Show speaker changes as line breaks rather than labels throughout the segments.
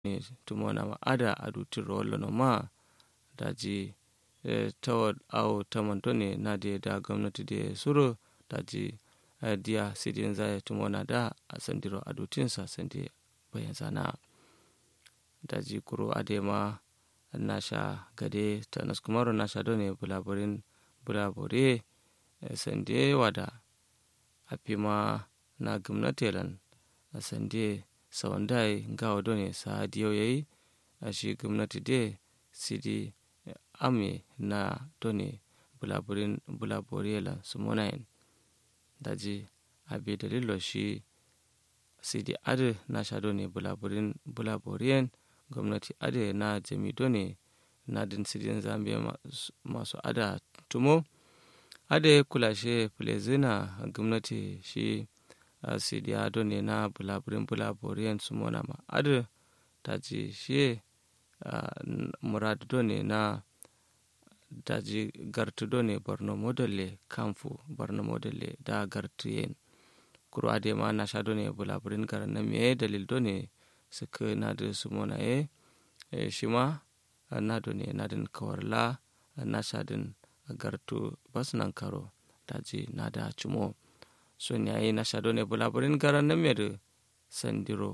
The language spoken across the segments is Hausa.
ne tumona ma ada aduti rollo no ma daji e, tawad au tamanto ne na de da gwamnati de suro daji e, dia sidin zai tumona da a sandiro adutinsa sandi bayan sana daji kuro adema nasha gade ta naskumaro nasha done bulaburin bulabure e, sande wada apima na gwamnati lan a sande sawandai ngawa done sa diyo yayi a shi gwamnati de sidi ame na done bulaburin bulabure lan sumonayin daji abi dalilo shi sidi ade na sha done bulaburin bulaburiyen gwamnati ade na jami done na din sidin zambe masu ada tumo ade kulashe plezina gwamnati shi sidi ado ne na bulaburin bulaburiyen sumona ma ade daji shi murad done na daji gartu done borno modelle kamfu borno modelle da gartu yen kuro ade ma na sha done bulaburin garan na me dalil done suka na da sumona e shi ma na done na din kawarla na sha din gartu bas nan karo daji na da cumo son yayi na sha done bulaburin garan na me da sandiro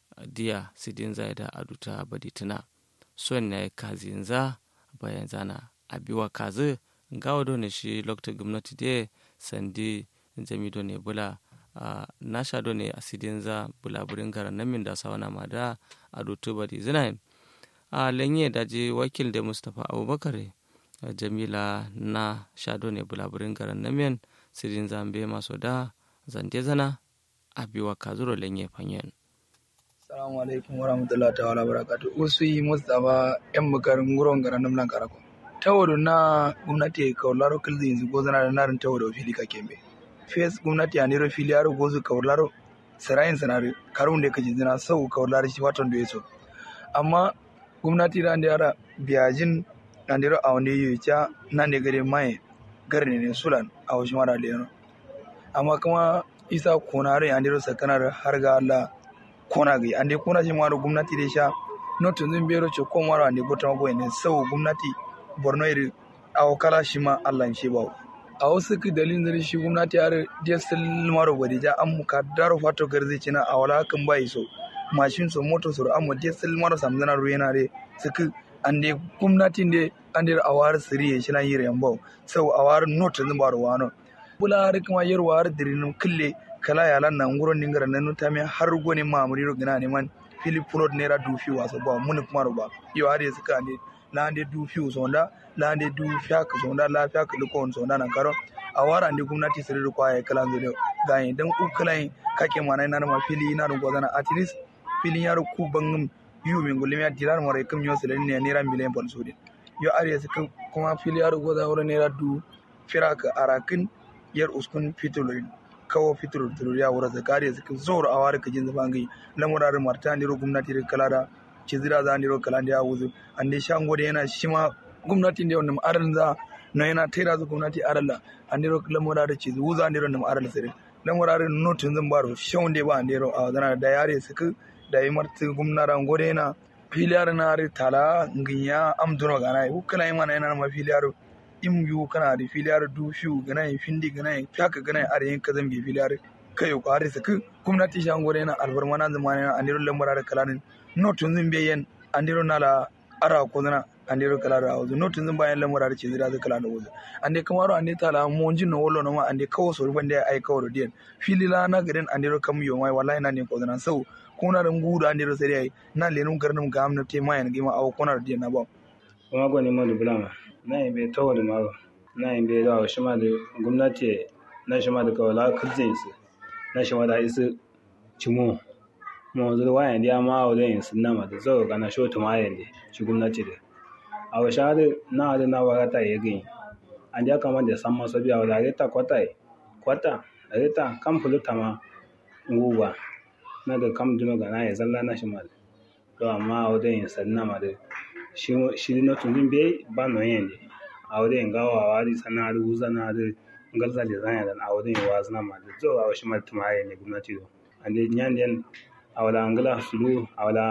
diya sidin zai da aduta badituna son yayi kazinza bayan zana abiwa kazi gawa done shi lokta gwamnati de sandi jami done bula Uh, nasha do ne asidin za bulaburin garan nan min da sawana ma da a dutu badi zinayin a uh, lenye da je wakil da mustapha abubakar uh, jamila na sha do ne bulaburin garan nan min sidin zambe maso da zande zana a biwa kazuro lenye fanyen
Assalamu alaikum wa rahmatullahi ta'ala barakatuh. Usui Mustapha yan bukarin guron garan nan nan karako. Tawado na gwamnati kawlaro kilzi yanzu gozana da narin tawado fili ka kembe. fes gwamnati a nero fili yaro gozu kawlaro sarayin sanari karun da kaji zina sau kawlaro shi watan da ya so amma gwamnati da yara biyajin na nero a wani yi ca nan da gare mai garne ne sulan a wasu mara da yano amma kuma isa konare a nero sakanar har ga Allah kona gai an dai kona shi mara gwamnati da sha notun zin biyar ce ko mara ne bota magoyi ne sau gwamnati borno iri a wakala shi ma Allah shi ba a wasu ki dalilin da shi gwamnati har diesel maro gwadi ja an muka daro fato garzi cina a wala hakan bai so mashin so moto so amma diesel maro samzana ruwa re suka an dai gwamnati ne an dai a war siri shi na yire yambo sau a war not zan baro wano bula har kuma yar war dirin kille kala yalan nan guron dingara nan ta me har gone mamuri ro gina ne man philip road naira dufi waso ba mun kuma ba yo har suka ne lande du fiu sonda lande du fiak sonda la fiak lukon sonda nan karo a wara ndi gwamnati sirri ko ay kala zuri gayin dan u kala kake mana na ma fili na dun gozana at least fili yaro ku bangum yu min gulmi ya dilar more kam yo sirri ne naira miliyan pon sudi yo are su kuma fili yaro goza wala naira du firaka arakin yar uskun fitulin kawo fitur ya wura zakari su zoro a wara kajin zabangi lamurar martani ro gwamnati da kala da cizira za ndiro kala ndi awuzu ande shangode yana shima gwamnati ndi wonnam aral za no yana tera zu gwamnati aralla andiro lamura da cizu wuza ndiro nam aral sire lamura da no tun zan baro shawde ba ndiro a zana da yare suka da yi marti gwamnara ngode yana filiyar na ari tala nginya am duno gana yi kala yi mana yana ma filiyar im yu kana da filiyar du fiu gana yi findi gana yi fyaka gana yi are yin kazan bi filiyar kai ko are suka gwamnati shangode yana albarmana zamana andiro lamura da kalanin no tun zin be yen andiro nala ara ko na andiro kala da wuzu no tun zin bayan lamura da ce zira zai kala da wuzu ande kamaro ande tala mo jin no wollo no ma ande kawo so ruban da ai kawo diyan fili la na garin andiro kam yo mai wallahi na ne ko na sau kuna da ngudu andiro sai dai na lenum garnum ga amna te mayan gima aw kona da diyan na ba
kuma go ne mo bulama na yin be tawo da mago na yin be da shi ma da gwamnati na shi ma da kawala kuzin su na shi ma da isu cimo mo zuru wayan dia ma o den sunna ma da zo kana sho to ma yende shi gwamnati da a wa shade na da na wa ta yegi an dia kama da san maso biya da ta kwata kwata da ta kam fulu tama nguwa na da kam duno ga na ya zalla na shi ma to amma o den sunna ma da shi shi no tun din be ba no yende a o den gawa wa di sana da uzana da ngalza da zanya da a o den wa zana ma da zo a wa shi ma tuma yende gwamnati do ande nyanden awala angala sulu awala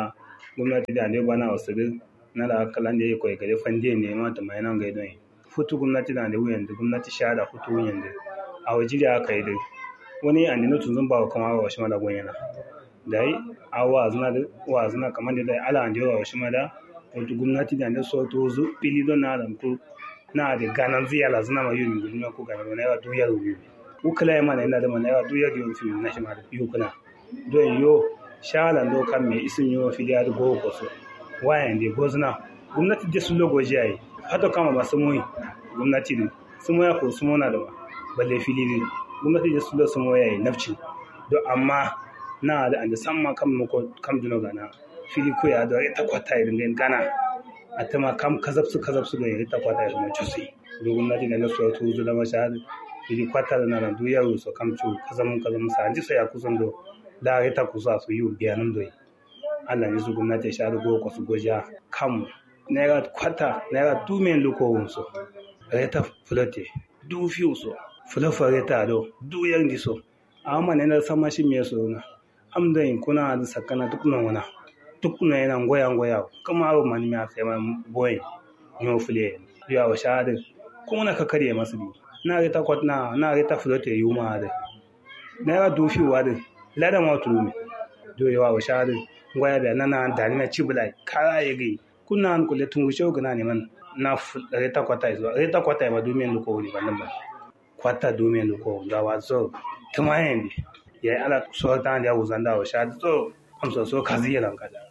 gwamnati da ne bana wasu na da kalan da ya koyi gare fande ne ma ta mai nan gaido futu gwamnati da ne wuyan da gwamnati sha da futu wuyan da a waje da aka yi da wani an dina tun ba kuma wa shi mala gonyana da yi a wa zuna da wa zuna kamar da dai ala an da wa shi mala wato gwamnati da ne so to zu fili don na da ko na da ganan ziyala zuna ma yumi gudunma ko ganan na yawa duyar wuyi ukula ya mana yana da mana yawa duyar yau fi na shi ma da biyu kuna don yo shalan do kan me isin yo filiya da go ko so wayan de gozna gwamnati da su logo jayi hata kama ba su moyi gwamnati ne su moya ko su mona da ba balle fili ne gwamnati da su lo su moya yi nafci do amma na da an san ma kam ko kam duno gana fili ko ya da ta kwata irin gana a ta ma kam kazab su kazab su ga ta kwata irin cusi do gwamnati da na so to zu da mashahad fili kwata da na du ya so kam cu kazam kazam sa ji sai ya kusan do da ya ta kusa su yi biyanan doyi Allah ne su gwamnati sha da goko su goja kanmu naira kwata naira du men luko wunso reta fulate du fiu so fulafa reta do du yang di so amma ne na sama shi me so na am da in kuna da sakana duk nan wana duk nan yana ngoya ngoya kuma abu man mi afa ma boy nyo fule ya wa sha da kuma na ka kare masu bi na reta kwatna na reta fulate yuma da naira du fiu wa da ladan wa tulumi do yawa wa sha da ngoya da nana da ni na cibulai kara ya gai kuna an kule tungu shau gana ne man na reta kwata izo reta kwata ba domin luko wuri ba nan ba kwata domin luko da wa so tuma yin ya yi ala so ta da wuzan da wa sha so amsa so kazi ya lanka da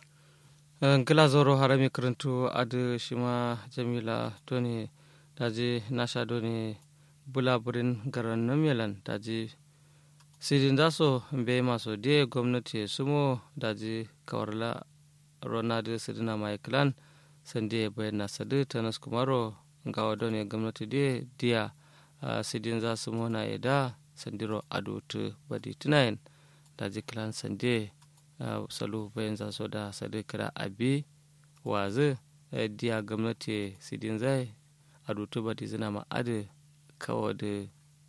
ngila zoro harami karantu adu shima jamila toni daji nasha doni bulaburin garan namilan daji sidin daso be maso de gwamnati sumo daji kawarla ronald sidina mai clan sande bayan sadu tanas kumaro gawa don ya gwamnati de dia sidin za su mona eda sandiro adotu badi tunayin daji clan sande salu bayan za so da sadu kira abi wazi dia gwamnati sidin zai adotu badi zina ma adi kawo da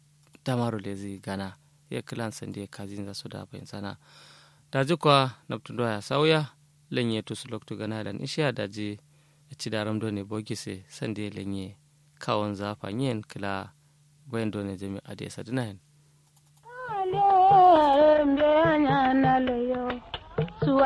damaro lezi gana ya kilan sande kazin za su da bayan sana daji kwa naptundo ya sauya lenye tusu loktu gana dan ishiya daji ci daram done bogise sande lenye kawon zafa yin kila bayan done jami ade sadinayin